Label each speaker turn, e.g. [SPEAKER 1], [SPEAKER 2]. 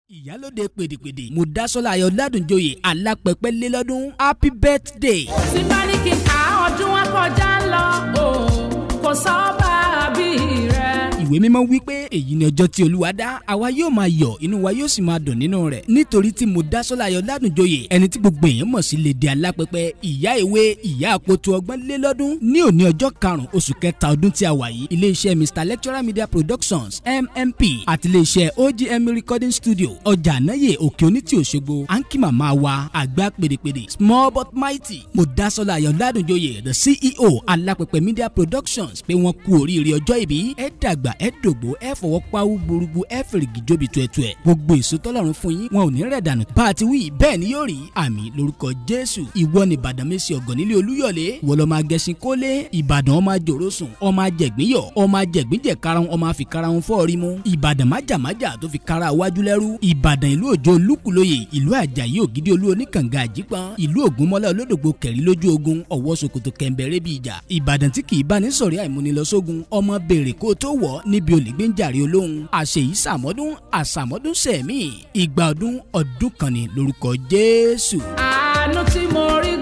[SPEAKER 1] ìyálóde pèdèpèdè mùdásọ́lá ayọ̀ ládùnjoyè alápẹ̀pẹ̀ lélọ́dún happy birthday.
[SPEAKER 2] tí bá ní kí n ká ọdún wọn kọjá ń lọ o kò sọ́ba bí rẹ.
[SPEAKER 1] ìwé mímọ́ wí pé èyí ni ọjọ́ tí olúwa dá àwa yóò máa yọ̀ inú wa yóò sì máa dùn nínú rẹ̀ nítorí tí mùdásọ́lá ayọ̀ ládùnjoyè ẹni tí gbogbo èèyàn mọ̀ sí lédè alápẹ̀pẹ̀ ìyá ìwé ìyá àpótò ọgbọ́n lélọ́dún ní òní ọjọ́ karùn-ún oṣù kẹta ọdún tí a wà yìí iléeṣẹ́ mr lecturer media productions mmp àti iléeṣẹ́ ogm recording studio ọjà ànáyè òkè onítì òṣogbo à ń kí màmá wa àgbà pèdèpèdè small but mighty mùdásọ́lá ayọ̀ ládùnjoyè the ceo alápẹ̀pẹ̀ media productions pé wọ́n kú oríire ọjọ́ ìbí ẹ dàgbà ẹ dògbò ẹ fọwọ́ pawú gbúrúgbú ẹ fèrègì jóbi tuẹ̀tuẹ̀ gbogbo èso tọ́lọ́run fún yín wọn ò ní rẹ̀ dànù bá a ti wí bẹ́ẹ̀ ni yóò rí àmì lórúkọ jésù ìwọ ni ìbàdàn mẹ́sì ọ̀gàn nílé olúyọ̀lé wọ́n lọ́ máa gẹṣin kólé ìbàdàn ọmọ àjòrò sùn ọmọ àjẹgbín yọ ọmọ àjẹgbín jẹ karahun ọmọ àfi karahun fọ́ọ̀rí mu ìbàdàn májàmájà tó fi kara wájú lẹ́rú ìbàdàn ìlú òjò olúkúlóyè ìlú àjàyí ògidì olú oníkànga àjípọn ìlú ògúnmọ́lá olódògbò kẹrí lójú ogun ọ̀wọ́ sokoto kẹ̀mbẹ̀rẹ̀ bí ìjà ìbàdàn tí kì í bá ní sọ̀rí àìmúnilọ́sógun ọmọ béèrè kó tó wọ̀ níbi olùgbé ń jàre olóhùn àṣeyí sàmọ́dún àsàmọ́dún sẹ̀mí ìgbà ọdún ọdún kan ní lórúkọ jésù.
[SPEAKER 2] àánú tí mo rí